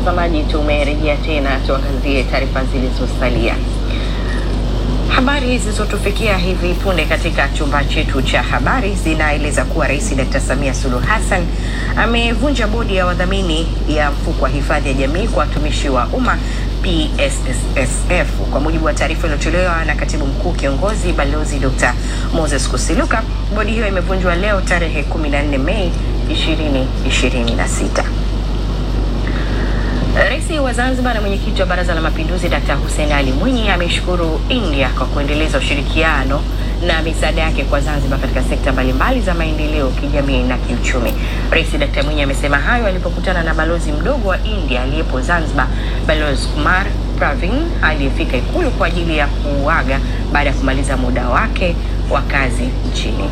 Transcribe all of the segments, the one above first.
mtazamaji, tumerejea tena, tuangazie taarifa zilizosalia. Habari hizi zilizotufikia hivi punde katika chumba chetu cha habari zinaeleza kuwa Rais Dr. Samia Suluhu Hassan amevunja bodi ya wadhamini ya mfuko wa hifadhi ya jamii kwa watumishi wa umma PSSSF. Kwa mujibu wa taarifa iliyotolewa na katibu mkuu kiongozi Balozi Dr. Moses Kusiluka, bodi hiyo imevunjwa leo tarehe 14 Mei 2026. Rais wa Zanzibar na mwenyekiti wa Baraza la Mapinduzi Dkt. Hussein Ali Mwinyi ameshukuru India kwa kuendeleza ushirikiano na misaada yake kwa Zanzibar katika sekta mbalimbali za maendeleo kijamii na kiuchumi. Rais Dkt. Mwinyi amesema hayo alipokutana na balozi mdogo wa India aliyepo Zanzibar, Balozi Kumar Pravin aliyefika Ikulu kwa ajili ya kuaga baada ya kumaliza muda wake wa kazi nchini.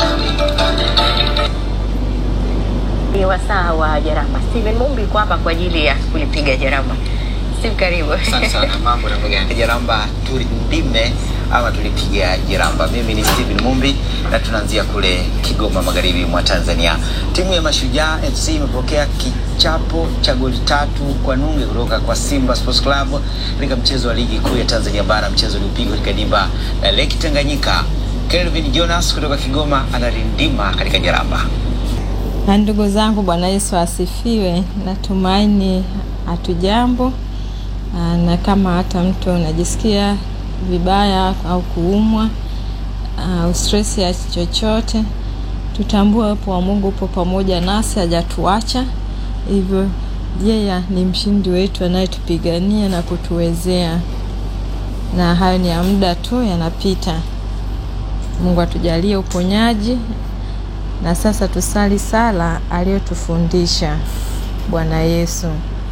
Ni wasaa wa Jaramba. Steven Mumbi yuko hapa kwa ajili ya kulipiga Jaramba. Steve, karibu. Asante sana. Mambo namna gani? Jaramba tulipime ama tulipiga Jaramba. Mimi ni Steven Mumbi na tunaanzia kule Kigoma, magharibi mwa Tanzania. Timu ya Mashujaa FC imepokea kichapo cha goli tatu kwa nunge kutoka kwa Simba Sports Club katika mchezo wa ligi kuu ya Tanzania bara, mchezo uliopigwa katika dimba la Lake Tanganyika. Kelvin Jonas kutoka Kigoma anarindima katika Jaramba. Na ndugu zangu, Bwana Yesu asifiwe. Natumaini hatujambo, na kama hata mtu unajisikia vibaya au kuumwa au stress ya chochote, tutambue uwepo wa Mungu upo pamoja nasi, hajatuacha hivyo. Yeye ni mshindi wetu anayetupigania na kutuwezea, na hayo ni ya muda tu, yanapita. Mungu atujalie uponyaji na sasa tusali sala aliyotufundisha Bwana Yesu.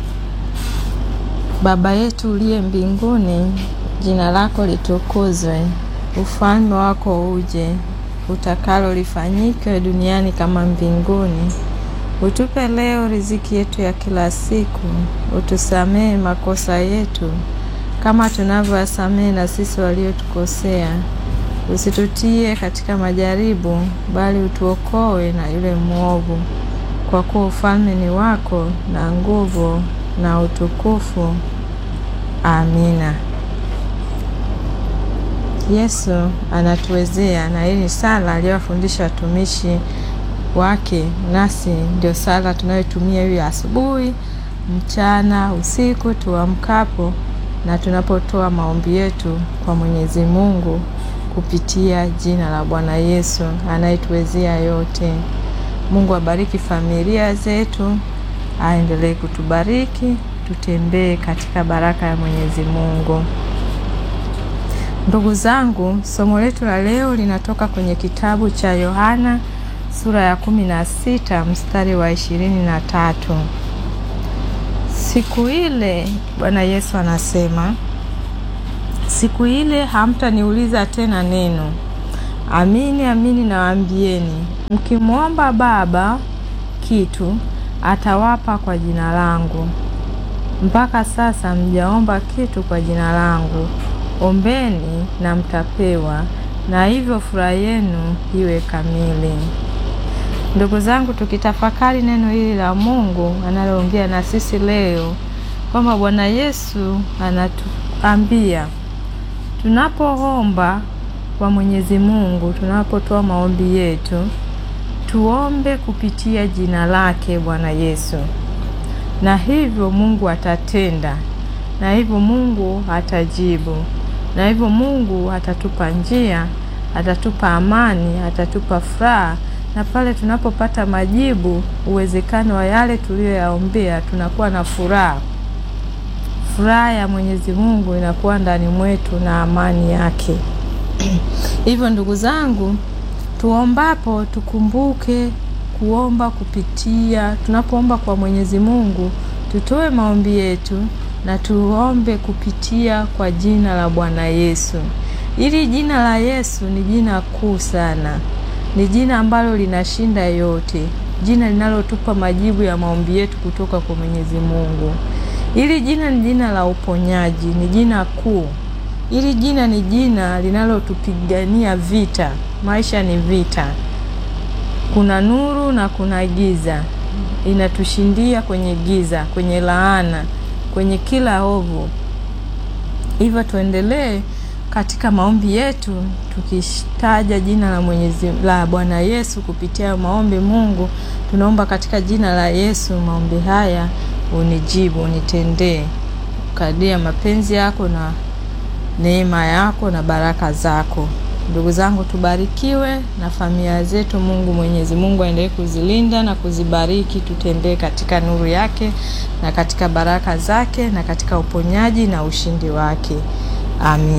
Baba yetu uliye mbinguni, jina lako litukuzwe, ufalme wako uje, utakalo lifanyike duniani kama mbinguni. Utupe leo riziki yetu ya kila siku, utusamehe makosa yetu kama tunavyowasamehe na sisi waliotukosea usitutie katika majaribu, bali utuokoe na yule mwovu, kwa kuwa ufalme ni wako na nguvu na utukufu. Amina. Yesu anatuwezea, na hii ni sala aliyowafundisha watumishi wake, nasi ndio sala tunayotumia hiyo asubuhi, mchana, usiku tuamkapo na tunapotoa maombi yetu kwa Mwenyezi Mungu kupitia jina la Bwana Yesu anayetuwezea yote. Mungu abariki familia zetu, aendelee kutubariki, tutembee katika baraka ya Mwenyezi Mungu. Ndugu zangu, somo letu la leo linatoka kwenye kitabu cha Yohana sura ya kumi na sita mstari wa ishirini na tatu. Siku ile Bwana Yesu anasema Siku ile hamtaniuliza tena neno. Amini amini nawaambieni, mkimwomba Baba kitu atawapa kwa jina langu. Mpaka sasa mjaomba kitu kwa jina langu. Ombeni na mtapewa, na hivyo furaha yenu iwe kamili. Ndugu zangu, tukitafakari neno hili la Mungu analoongea na sisi leo, kwamba Bwana Yesu anatuambia tunapoomba kwa Mwenyezi Mungu, tunapotoa maombi yetu, tuombe kupitia jina lake Bwana Yesu, na hivyo Mungu atatenda, na hivyo Mungu atajibu, na hivyo Mungu atatupa njia, atatupa amani, atatupa furaha, na pale tunapopata majibu, uwezekano wa yale tuliyoyaombea, tunakuwa na furaha furaha ya Mwenyezi Mungu inakuwa ndani mwetu na amani yake. Hivyo ndugu zangu, tuombapo tukumbuke kuomba kupitia, tunapoomba kwa Mwenyezi Mungu tutoe maombi yetu na tuombe kupitia kwa jina la Bwana Yesu. Hili jina la Yesu ni jina kuu sana, ni jina ambalo linashinda yote, jina linalotupa majibu ya maombi yetu kutoka kwa Mwenyezi Mungu. Hili jina ni jina la uponyaji, ni jina kuu. Hili jina ni jina linalotupigania vita. Maisha ni vita, kuna nuru na kuna giza. inatushindia kwenye giza, kwenye laana, kwenye kila ovu. Hivyo tuendelee katika maombi yetu tukitaja jina la Mwenyezi la Bwana Yesu kupitia maombi. Mungu, tunaomba katika jina la Yesu maombi haya, unijibu, unitendee kadia mapenzi yako na neema yako na baraka zako. Ndugu zangu, tubarikiwe na familia zetu. Mungu Mwenyezi Mungu aendelee kuzilinda na kuzibariki, tutembee katika nuru yake na katika baraka zake na katika uponyaji na ushindi wake. Amin.